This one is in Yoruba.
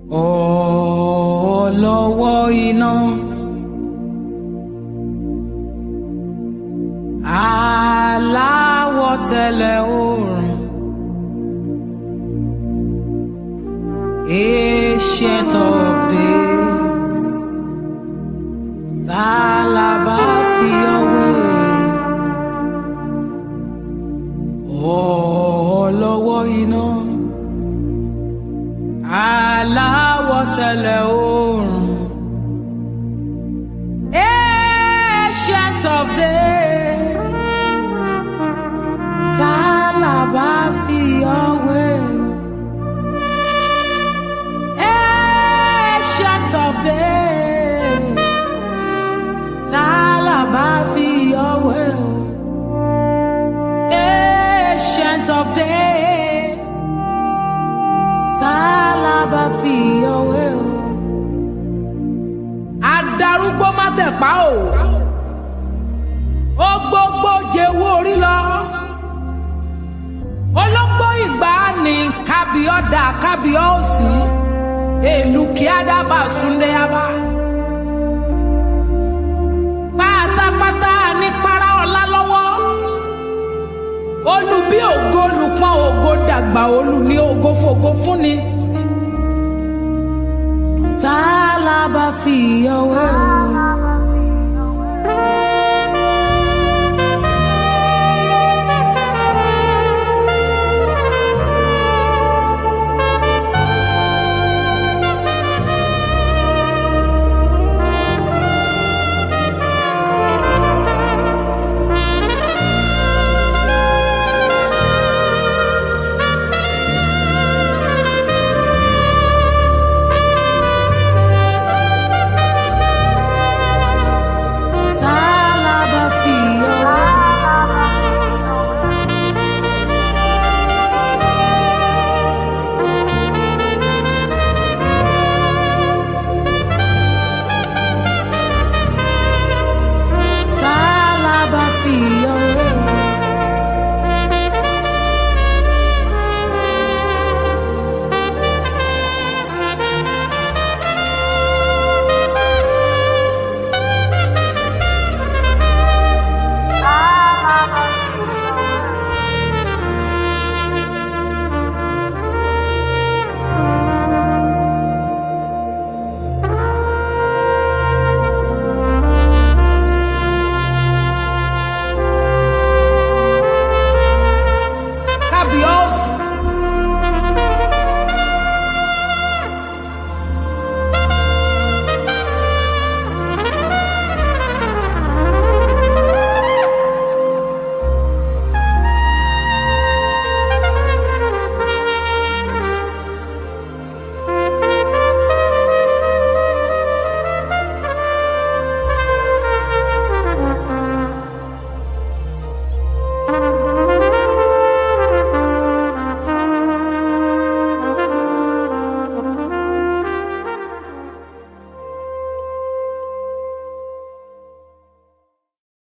Ọlọ́wọ́ iná. Aláwọ̀ tẹ̀lẹ̀ oòrùn. Ancient of days. Ta la bá fi ọwé? Ọlọ́wọ́ iná. Aláwọ̀ tẹ̀lẹ̀ oòrùn. Ancient of days. Ta la bá fi ọwé? Ancient of days. Ta la bá fi ọwé? Ancient of days. Ta la bá fi ọwé o? Adarúgbó má tẹ̀pá o. Ó gbogbo jẹ́wọ́ orí lọ. Ológbó ìgbà ni kábíọ́dà kábíọ́ òsì. Èlù kí á dábàá súnlé abá. Pátápátá ní para ọ̀la lọ́wọ́. Olú bí ògo olùpọ̀n ògo dàgbà olú ní ògo fògo fúnni. Tá a la bá fi ọwọ́ o?